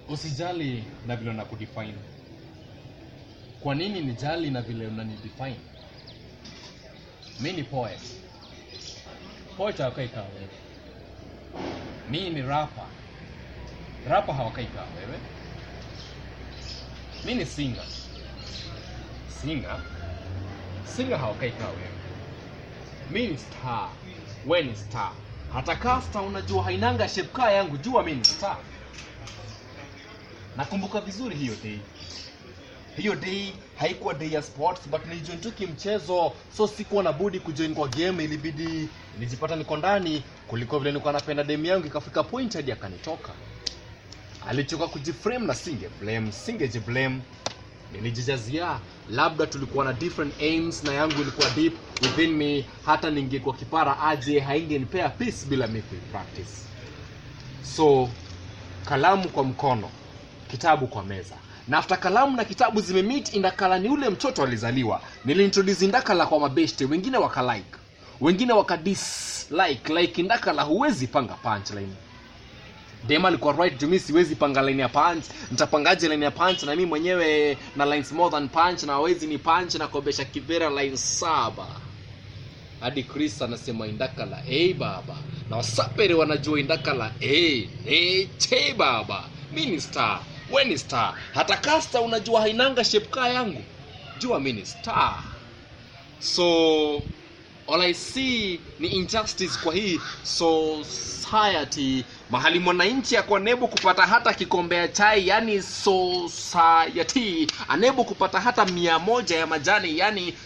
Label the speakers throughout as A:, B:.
A: usijali na vile unakudefine kwa nini nijali na vile unanidefine mi ni poet poet hawakai kaa wewe mi ni rapa rapa hawakai kaa wewe mi ni singer singer singer hawakai kaa wewe mi ni star we ni star hata kaa star unajua hainanga shape kaa yangu jua mi ni star nakumbuka vizuri hiyo day hiyo day haikuwa day ya sports but nilijoin tu kimchezo so sikuwa na budi kujoin kwa game ilibidi nilijipata niko ndani kuliko vile nilikuwa napenda demu yangu ikafika point hadi akanitoka alichoka kujiframe na singe blame singeji blame nilijijazia labda tulikuwa na different aims na yangu ilikuwa deep within me hata ningekuwa kipara aje haingenipea peace bila mi practice so kalamu kwa mkono kitabu kwa meza na after kalamu na kitabu zimemeet indakala ni ule mtoto alizaliwa niliintroduce indakala kwa mabeshte wengine wakalike wengine wakadislike like indakala huwezi panga punchline dem alikuwa right to me siwezi panga line ya punch nitapangaje line ya punch na mimi mwenyewe na lines more than punch na hawezi ni punch na kobesha kivera line saba hadi chris anasema indakala hey baba na wasapere wanajua indakala hey, hey, che baba mi ni star we ni star hata kasta unajua hainanga shape kaa yangu jua mi ni star so all i see ni injustice kwa hii society mahali mwananchi ako nebu kupata hata kikombe ya chai yani society anebu kupata hata mia moja ya majani yani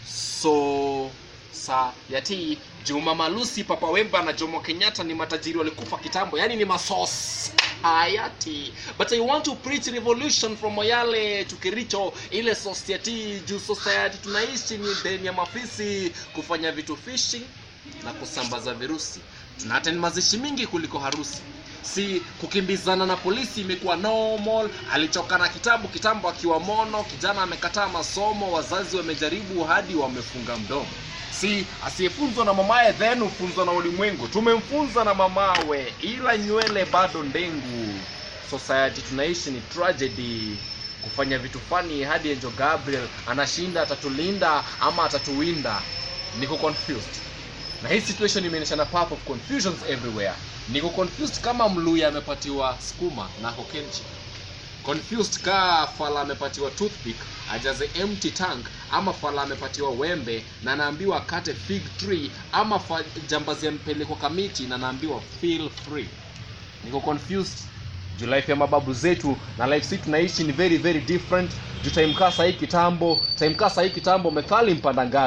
A: society juma malusi papa wemba na jomo kenyatta ni matajiri walikufa kitambo yani ni masos hayati but i want to preach revolution from moyale to kericho ile society juu society tunaishi ni deni ya mafisi kufanya vitu fishi na kusambaza virusi tuna attend mazishi mingi kuliko harusi si kukimbizana na polisi imekuwa normal alichoka na kitabu kitambo akiwa mono kijana amekataa masomo wazazi wamejaribu hadi wamefunga mdomo si asiyefunzwa na mamaye then hufunzwa na ulimwengu tumemfunza na mamawe ila nywele bado ndengu society tunaishi ni tragedy kufanya vitu fani hadi Angel Gabriel anashinda atatulinda ama atatuwinda niko confused na hii situation imeonyesha na path of confusions everywhere niko confused kama mluya amepatiwa skuma na hokenchi confused kaa fala amepatiwa toothpick ajaze empty tank ama fala amepatiwa wembe na naambiwa akate fig tree ama fa- jambazi ampelekwa kamiti na naambiwa feel free niko confused juu life ya mababu zetu na life si tunaishi ni very very different juu time kaa sahii kitambo time kaa sahii kitambo methali mpanda ngazi